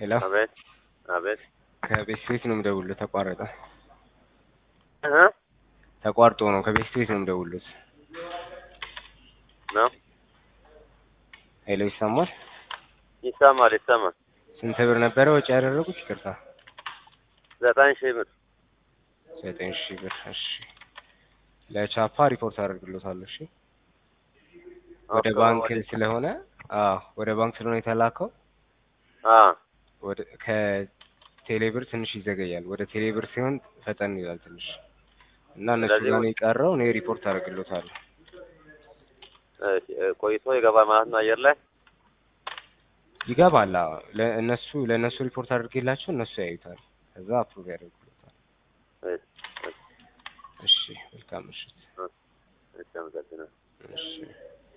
ሄሎ አቤት አቤት ከቤት ቤት ነው የምደውልልህ። ተቋረጠ እህ ተቋርጦ ነው ከቤት ቤት ነው የምደውልልህ። ነው ሄሎ ይሰማል? ይሰማል ይሰማል። ስንት ብር ነበረ ወጪ ያደረጉት? ይቅርታ ዘጠኝ ሺህ ብር ዘጠኝ ሺህ ብር። እሺ ለቻፓ ሪፖርት አደርግሎታለሁ። እሺ ወደ ኦኬ፣ ባንክ ወደ- ስለሆነ አዎ ወደ ባንክ ስለሆነ የተላከው አ ወደ ከቴሌብር ትንሽ ይዘገያል። ወደ ቴሌብር ሲሆን ፈጠን ይላል ትንሽ እና እነሱ ስለዚህ ጋር ነው የቀረው። እኔ ሪፖርት አደርግሎታለሁ። እሺ፣ እ፣ ቆይቶ ይገባል ማለት ነው አየር ላይ ይገባል። አዎ ለእነሱ ለእነሱ ሪፖርት አድርጌላቸው እነሱ ያዩታል። ከዛ አፕሩቭ ያደርጉሎታል። እሺ፣ እሺ፣ እሺ መልካም ምሽት። እሺ፣ አመሰግናለሁ። እሺ